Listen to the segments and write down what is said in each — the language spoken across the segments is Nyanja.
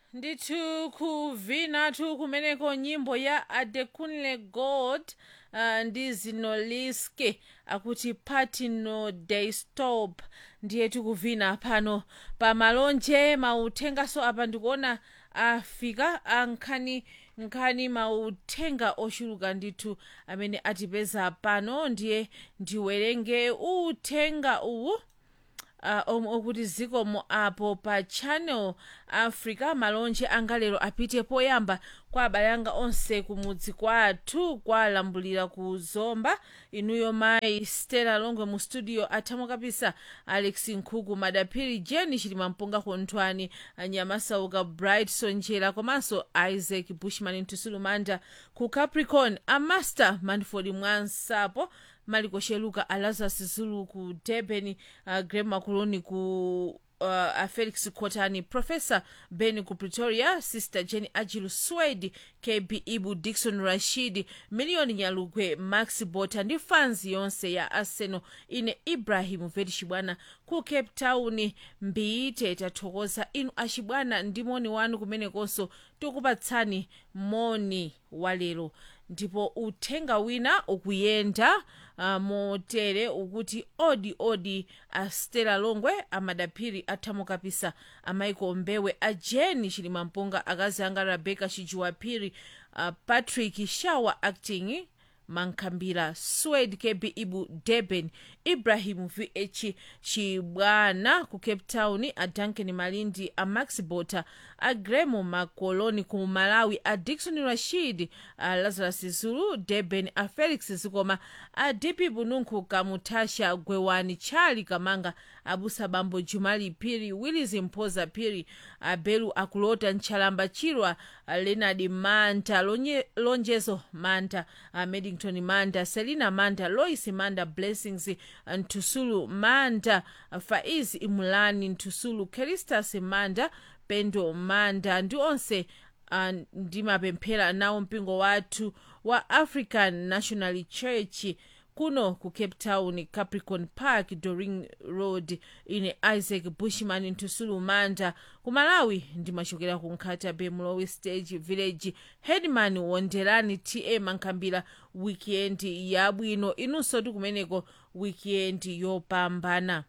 ndithu kuvinatu kumeneko nyimbo ya adekunle gold uh, ndi zinoliske akuti party no day stop ndiye tikuvina pano pa malonje mauthengaso apa ndikuona afika ankhani nkhani mauthenga ochuluka ndithu amene atipeza pano ndiye ndiwerenge uthenga uwu uh, omwe okuti zikomo apo pa channel africa malonje anga lero apite poyamba kwa abale anga onse kumudzi kwathu kwalambulira ku zomba inuyo mayi stella longwe mu studio athamo kapisa alex nkhuku madaphiri jeni chilimampunga konthwani anyamasauka bright sonjera komanso isaac bushman ntusulumanda ku capricorn amaster manford mwansapo maliko sheluka alazarus zulu ku durban uh, grem makuloni ku uh, a felix cotani professor ben ku pretoria sister jenny ajilu swed kb ibu dikson rashid miliyoni nyalugwe max bota ndi fans yonse ya arsenal ine ibrahim veti chibwana ku cape town mbiite tathokoza inu achibwana ndi moni wanu kumenekonso tikupatsani moni walero ndipo uthenga wina ukuyenda uh, motere ukuti odi odi a stella longwe amadaphiri athamo kapisa amaiko mbewe a jeni chilimampunga akazi anga rebecca chijuwaphiri uh, patrick shawa acting mankhambira swed kb ibu durban ibrahim vh chibwana ku cape town a duncan malindi a max bota a gremo makoloni ku malawi a dikson rashid a lazarus zulu durban a felix zikoma a dp bununku kamutasha gwewani chali kamanga abusa bambo jumali phiri willis mphoza phiri abelu akulota ntchalamba chirwa leonard manta lonye, lonjezo manta a medington manda selina manda lois manda blessings ntusulu manda faiz imulani ntusulu keristas manda pendo manda ndi onse uh, ndimapemphera nawo mpingo wathu wa african national church kuno ku cape town capricorn park doring road ine isaac bushman ntusulu manda ku malawi ndimachokera ku nkhata bay mlowe stage village headman wonderani ta mankhambira weekend yabwino inunso tikumeneko weekend yopambana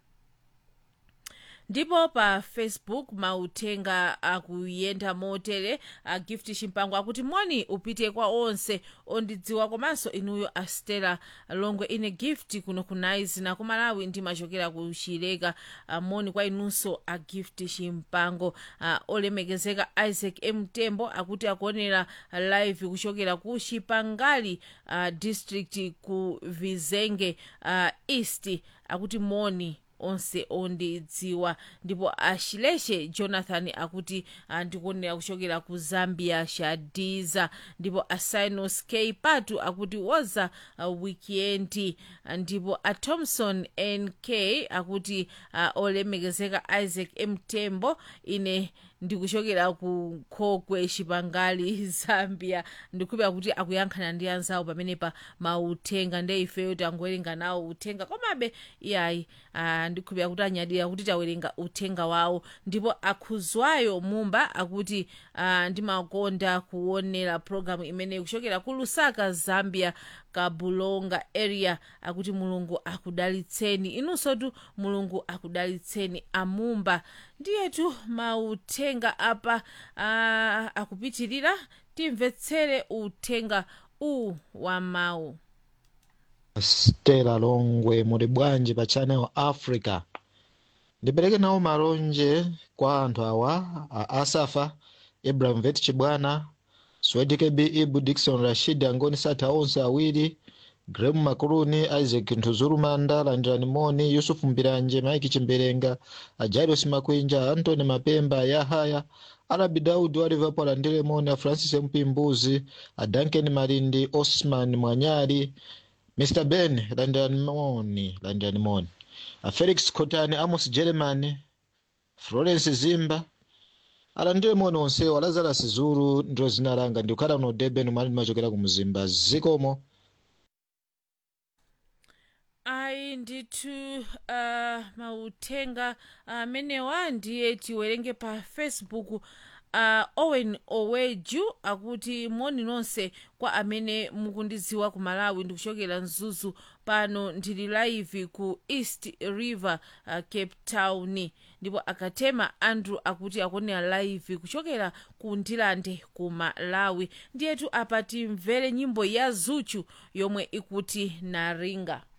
ndipo pa facebook mauthenga akuyenda motere a gift chimpango akuti moni upite kwa onse ondidziwa komanso inuyo astela longwe ine gift kuno ku nice na ku malawi ndimachokera ku chileka moni kwa inunso a gift chimpango a, olemekezeka isaac mtembo akuti akuonera live kuchokera ku chipangali uh, district ku vizenge uh, east akuti moni onse ondidziwa ndipo ashileshe jonathan akuti ndikuonera kuchokera ku zambia shadiza ndipo asinos k patu akuti woza uh, weekend ndipo athomson nk akuti uh, olemekezeka isaac mtembo ine ndikuchokera ku khokwe chipangali zambia ndikukhulupira kuti akuyankhana ndi anzawo pamenepa mauthenga nde ifeyo tangowerenga nawo uthenga komabe iyayi uh, ndikukhulupira kuti anyadira kuti tawerenga uthenga wawo ndipo akhuzwayo mumba akuti uh, ndimakonda kuonera programu imeneyi kuchokera ku lusaka zambia kabulonga area akuti mulungu akudalitseni inunsotu mulungu akudalitseni amumba ndiyetu mauthenga apa uh, akupitirira timvetsere uthenga uwu wa mawu stella longwe muli bwanji pa channel africa ndipereke nawo malonje kwa anthu awa a asafa ibrahim vet chibwana swedi kb ibu dikson rashid angoni satha onse awiri grem makuluni isaac ntuzulumanda landirani moni yusufu mbiranje maiki chimberenga ajairos makwinja antony mapemba yahaya arabi daudi wa liverpool alandire moni a francis mpimbuzi a duncan malindi osman mwanyali mr ben landirani moni landirani moni a felix cotani amos german florence zimba alandire moni onsewo lazarus zulu ndilo zina langa ndikukhala kuno durban mali ndimachokera ku mzimba zikomo ayi ndithu uh, mauthenga amenewa ndiye tiwerenge pa facebook uh, owen oweju akuti moni nonse kwa amene mukundidziwa ku malawi ndikuchokera mzuzu pano ndili live ku east river uh, cape town ndipo akatema andrew akuti akonera live kuchokera ku ndilande ku malawi ndiyetu apa timvere nyimbo ya zuchu yomwe ikuti naringa